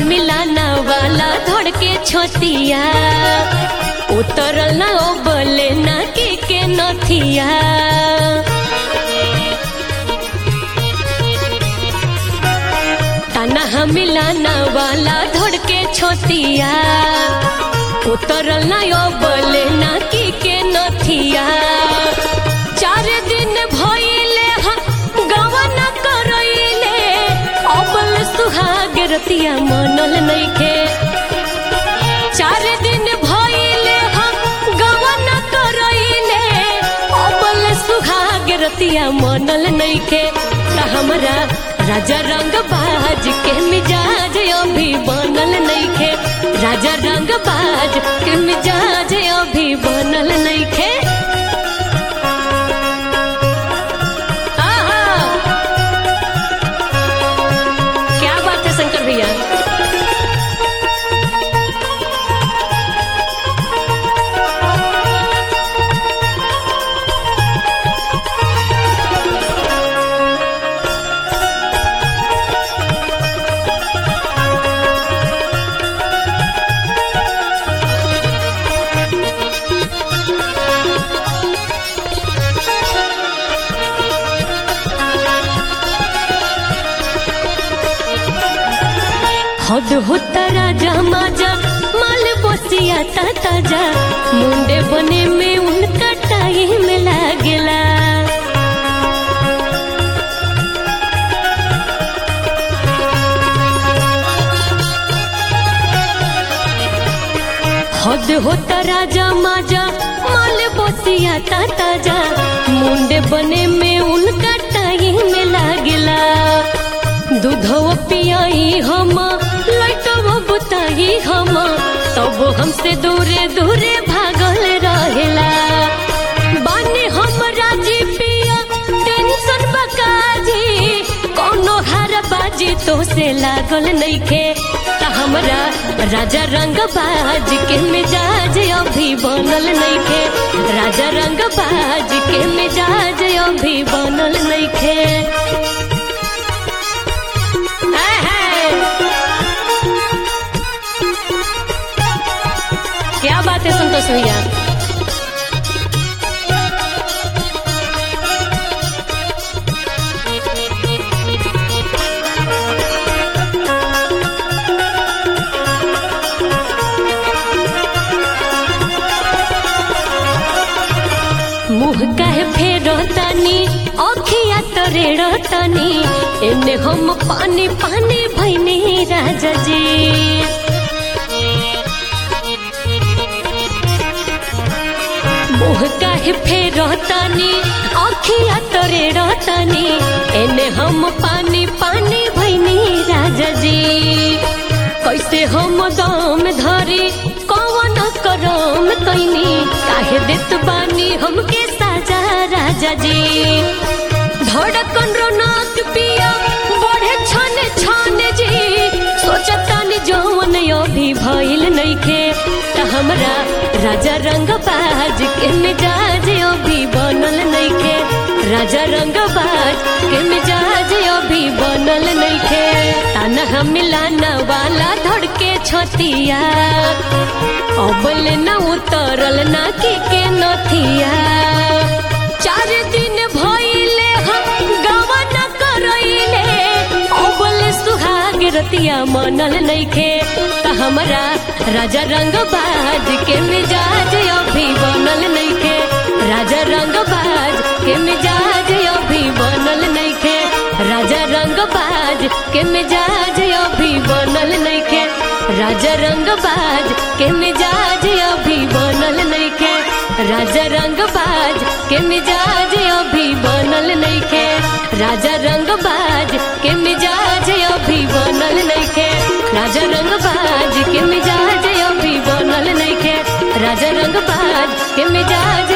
मिलाना वाला धड़ के छोतिया उतरल ना ओ बोले ना के के नथिया ताना मिलाना वाला धड़ के छोतिया उतरल ना ओ बोले ना के के नथिया चार दिन भइले हा गवन करइले अबल सुहाग रतिया मनल नइखे चार दिन भइले हा गवन करइले अबल सुहाग रतिया मनल नइखे त हमरा राजा रंग बाज के मिजाज अभी बनल नइखे राजा रंग बाज के मिजाज अभी बनल नइखे आहा क्या बात है शंकर भैया हद होता राजा माजा माल बसिया ताजा मुंडे बने में उनका टाइम लागेला हद होता राजा माजा माल बसिया ताजा मुंडे बने में उनका टाइम लागेला दूधव पियाई हम लटव बुताई हम तब हमसे दूरे दूरे भागल रहेला बानी हम राजी पिया टेंशन बकाजी कोनो हार बाजी तो से लागल नइखे त हमरा राजा रंग बाज के मिजाज अभी बनल नइखे राजा रंग बाज के मिजाज अभी बनल नइखे क्या बात है संतोष भैया मुँह कहे फेर तानी अखिया तरेड़ तानी एने हम पानी पानी भैनी राजा जी मुँह काहे फेर तानी अखिया तरे रहतानी एने हम पानी पानी भैनी राजा जी कैसे हम दम धरी कौन करम कैनी काहे देत बानी हमके साजा राजा जी धड़कन रोनक पिया बढ़े छन छन जी सोचतानी जौन अभी भइल नइखे त हमरा राजा रंग बाज के मिजाज अभी बनल नइखे राजा रंग बाज के मिजाज अभी बनल नइखे ताना मिलाना वाला धड़के छतिया अबल न उतरल ना के के नथिया चार दिन भइले हम गवन करइले अबल सुहाग रतिया मनल नइखे त हमरा राजा रंग बाज के मिजाज अभी बनल नइखे राजा रंग बाज के मिजाज अभी बनल नइखे राजा रंग बाज के मिजाज अभी बनल नइखे राजा रंग बाज के मिजाज अभी बनल नइखे राजा रंग बाज के मिजाज अभी बनल नइखे राजा रंग बाज के मिजाज अभी बनल नइखे राजा रंग बाज के मिजाज अभी बनल नइखे राजा रंग बाज के मिजाज